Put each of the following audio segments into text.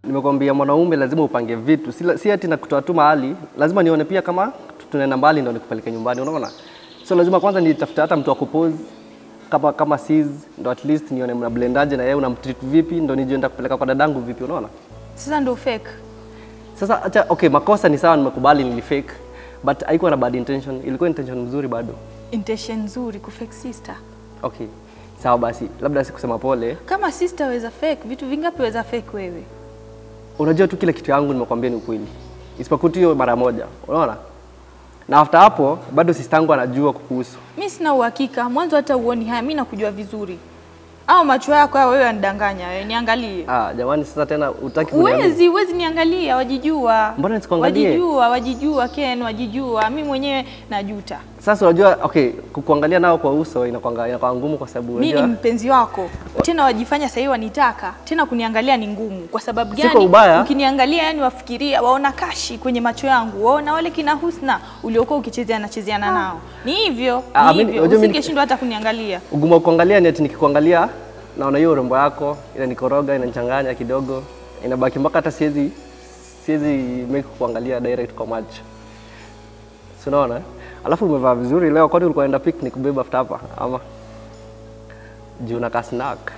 Nimekwambia mwanaume lazima upange vitu, si, si ati nakutoa tu mahali, lazima nione pia kama tunaenda mbali ndo nikupeleke nyumbani, unaona? So lazima kwanza nitafute hata mtu wa kupose kama kama sis, ndo at least nione mna blendaje na yeye unamtreat vipi, ndo nijue nitakupeleka kwa dadangu vipi, unaona? Sasa ndo fake. Sasa acha, okay, makosa ni sawa, nimekubali nilifake, but haikuwa na bad intention, ilikuwa intention mzuri bado. Intention nzuri ku fake sister. Okay, sawa basi, labda sikusema pole. Kama sister weza fake, vitu vingapi weza fake wewe? Unajua tu kila kitu yangu nimekwambia ni ukweli, isipokuwa tu hiyo mara moja, unaona. Na after hapo bado sistangu anajua kukuhusu. Mi sina uhakika, mwanzo hata uoni haya, mi nakujua vizuri. Au macho yako hayo wewe yanidanganya, wewe niangalie. Ah, jamani, sasa tena utaki kuniambia. Uwezi, uwezi niangalia, wajijua. Mbona nisikuangalie? Wajijua, wajijua Ken, wajijua. Mi mwenyewe najuta. Sasa unajua, okay, kukuangalia nao kwa uso inakuanga inakuwa ngumu kwa sababu Mi ni unajua mpenzi wako, tena wajifanya sahii wanitaka, tena kuniangalia ni ngumu. Kwa sababu Si kwa gani? ubaya. Ukiniangalia yani wafikiria, waona kashi kwenye macho yangu, waona wale kina Husna uliokuwa ukichezeana chezeana nao. Ni hivyo, Ah, ni mimi- hivyo. unajua mimi- Usingeshindwa hata kuniangalia. ugumu wa kuangalia ni ati nikikuangalia naona hiyo urembo yako inanikoroga, inanichanganya kidogo, inabaki mpaka hata siwezi siwezi make kuangalia direct kwa macho. Si unaona? eh? Alafu umevaa vizuri leo, kwani ulikuwa unaenda picnic kubeba after hapa ama juu na snack?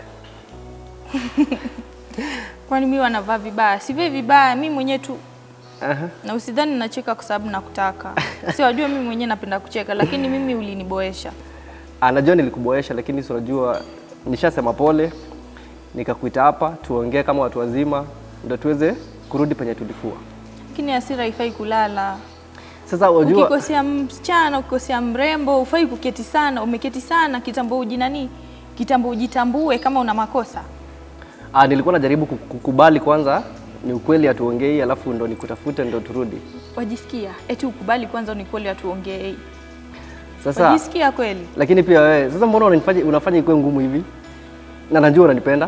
Kwani mi wanavaa vibaya? Sivai vibaya, mi mwenyewe tu Aha. na usidhani nacheka kwa sababu nakutaka. Si wajua mimi mwenyewe napenda kucheka, lakini mimi uliniboesha. Ah, najua nilikuboesha, lakini si unajua nishasema pole, nikakuita hapa tuongee kama watu wazima, ndio tuweze kurudi penye tulikuwa. Lakini hasira haifai kulala. Sasa unajua Ukikosea msichana, ukikosea mrembo, ufai kuketi sana. Umeketi sana kitambo, ujinani kitambo, ujitambue kama una makosa. Ah, nilikuwa najaribu ku- kukubali kwanza ni ukweli hatuongei, alafu ndo nikutafute ndo turudi. Wajisikia eti ukubali kwanza, ni kweli atuongee. Sasa Wajisikia kweli? lakini pia wewe sasa, mbona unanifanya unafanya ikuwe ngumu hivi? Na najua unanipenda.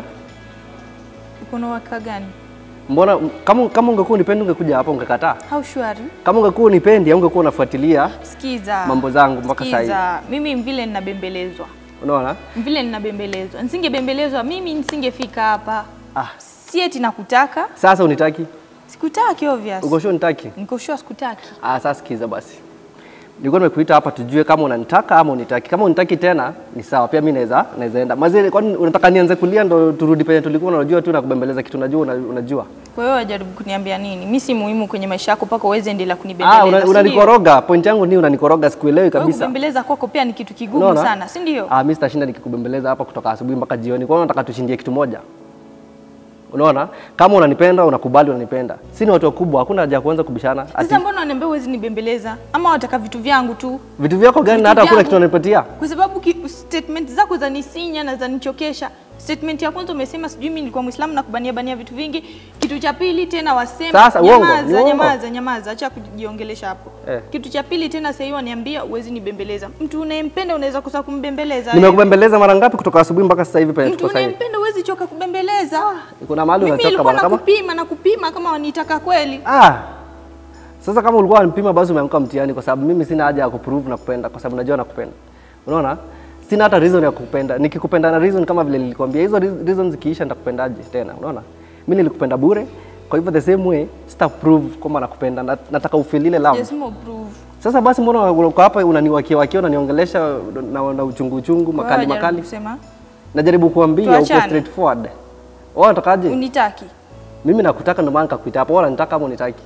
Uko na uhakika gani? Mbona kama kama ungekuwa unipendi ungekuja hapa ungekataa? How sure? Kama ungekuwa unipendi au ungekuwa unafuatilia Sikiza mambo zangu mpaka saa hii. Sikiza, mimi vile ninabembelezwa, Unaona? vile ninabembelezwa, nisingebembelezwa mimi nisingefika hapa. Ah, Si eti nakutaka, sasa unitaki? sikutaki obvious. Uko sure unitaki? Niko sure sikutaki. Ah, sasa sikiza basi. Nilikuwa nimekuita hapa tujue kama unanitaka ama unitaki. Kama unitaki tena ni sawa, pia mimi naweza naweza enda. Mazee, kwani unataka nianze kulia ndo turudi penye tulikuwa? na Unajua tu nakubembeleza kitu unajua una- unajua. Kwa hiyo wajaribu kuniambia nini? Mimi si muhimu kwenye maisha yako mpaka uweze endelea kunibembeleza. Ah, una- si ndio? unanikoroga. Point yangu ni unanikoroga, sikuelewi Kwa hiyo kabisa. kubembeleza kwako pia ni kitu kigumu Unaona? sana, si ndio? Ah, mimi sitashinda nikikubembeleza hapa kutoka asubuhi mpaka jioni. Kwa hiyo unataka tushindie kitu moja. Unaona? Kama unanipenda, unakubali unanipenda. Si ni watu wakubwa, hakuna haja ya kuanza kubishana. Ati Sasa mbona unaniambia uwezi nibembeleza? Ama wataka vitu vyangu tu? vitu vyako gani na Vitu hata hakuna vyangu. kitu unanipatia? Kwa sababu ki, statement zako zanisinya na zanichokesha. Statement ya kwanza umesema sijui mimi nilikuwa Muislamu na kubania bania vitu vingi. Kitu cha pili tena wasema Sasa, uongo, ni nyamaza, uongo. nyamaza, nyamaza, acha kujiongelesha hapo. Eh. Kitu cha pili tena sasa hivi waniambia uwezi nibembeleza. Mtu unayempenda unaweza kosa kumbembeleza. wewe. Nimekubembeleza mara ngapi kutoka asubuhi mpaka sasa hivi penye Mtu tuko sasa hivi? unayempenda uwezi choka kubembeleza. Kuna mahali Mimi unachoka nilikuwa bwana kama nakupima na kupima kama wanitaka kweli. Ah. Sasa kama ulikuwa unanipima basi umeamka mtihani kwa sababu mimi sina haja ya kuprove na kupenda kwa sababu najua nakupenda. Unaona? Sina hata reason ya kukupenda. Nikikupenda na reason kama vile nilikwambia hizo re- reasons zikiisha nitakupendaje tena? Unaona? Mimi nilikupenda bure. Kwa hivyo the same way sita prove kwamba nakupenda. Na- Nataka ufeel ile love. Yes, mo prove. Sasa basi mbona uko hapa unaniwakia wakia unaniongelesha na, na uchungu uchungu Kwa hiyo makali wajaribu makali. Kusema Najaribu kuambia uko Tuachane. straightforward. Wewe unatakaje? unitaki. Mimi nakutaka ndio maana nikakuita hapo. Wewe unanitaka ama unitaki?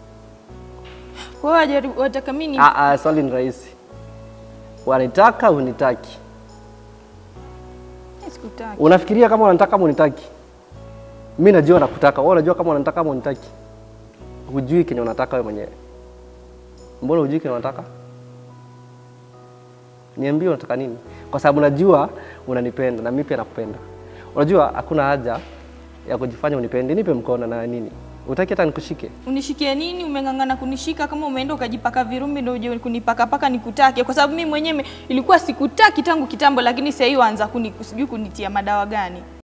Kwa hiyo wajaribu wataka mimi Ah, ah, swali ni rahisi. Wanitaka unitaki? sikutaki. Unafikiria kama unanitaka ama unitaki? Mimi najua nakutaka. Wewe unajua kama unanitaka ama unitaki? Hujui kenye unataka wewe mwenyewe. Mbona hujui kenye unataka? Niambie unataka nini? Kwa sababu najua unanipenda na mimi pia nakupenda. Unajua hakuna haja ya kujifanya unipende. Nipe mkono na nini? Utaki hata nikushike? Unishikie nini? Umeng'ang'ana kunishika kama umeenda ukajipaka virumbi ndio uje kunipaka paka nikutake, kwa sababu mimi mwenyewe ilikuwa sikutaki tangu kitambo, lakini sasa hivi waanza kuni sijui kunitia madawa gani.